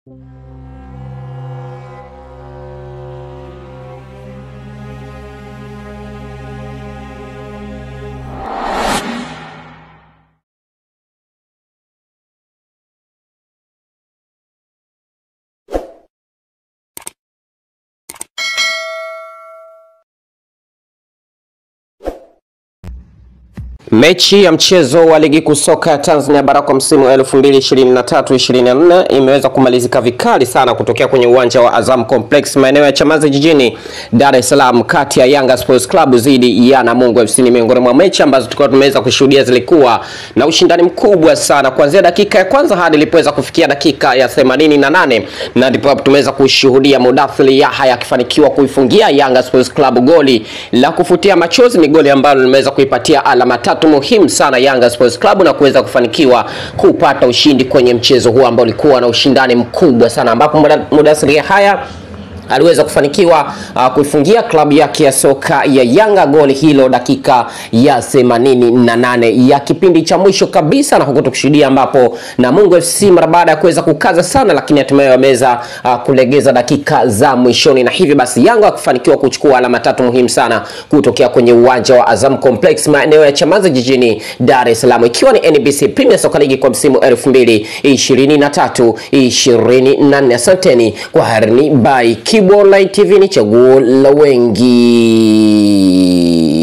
Mechi ya mchezo wa ligi kuu soka ya Tanzania bara kwa msimu wa 2023-2024 imeweza kumalizika vikali sana kutokea kwenye uwanja wa Azam Complex maeneo ya Chamazi jijini Dar es Salaam, kati ya Yanga Sports Club dhidi ya Namungo FC. Ni miongoni mwa mechi ambazo tulikuwa tumeweza kushuhudia zilikuwa na ushindani mkubwa sana kuanzia dakika ya kwanza hadi ilipoweza kufikia dakika ya 88 na ndipo tumeweza kushuhudia Mudathiri Yahya akifanikiwa kuifungia Yanga Sports Club goli la kufutia machozi. Ni goli ambalo limeweza kuipatia alama tatu muhimu sana Yanga Sports Club na kuweza kufanikiwa kupata ushindi kwenye mchezo huu ambao ulikuwa na ushindani mkubwa sana, ambapo Mudathiri Yahya aliweza kufanikiwa uh, kuifungia klabu yake ya soka ya Yanga goli hilo dakika ya 88 ya kipindi cha mwisho kabisa, na huku tukishuhudia ambapo Namungo FC mara baada ya kuweza kukaza sana, lakini hatimaye wameweza uh, kulegeza dakika za mwishoni, na hivyo basi Yanga wakifanikiwa kuchukua alama tatu muhimu sana kutokea kwenye uwanja wa Azam Complex maeneo ya Chamazi jijini Dar es Salaam, ikiwa ni NBC Premier Soccer League kwa msimu 2023 24. Asanteni kwa harini by Kibu Online TV ni chaguo la wengi.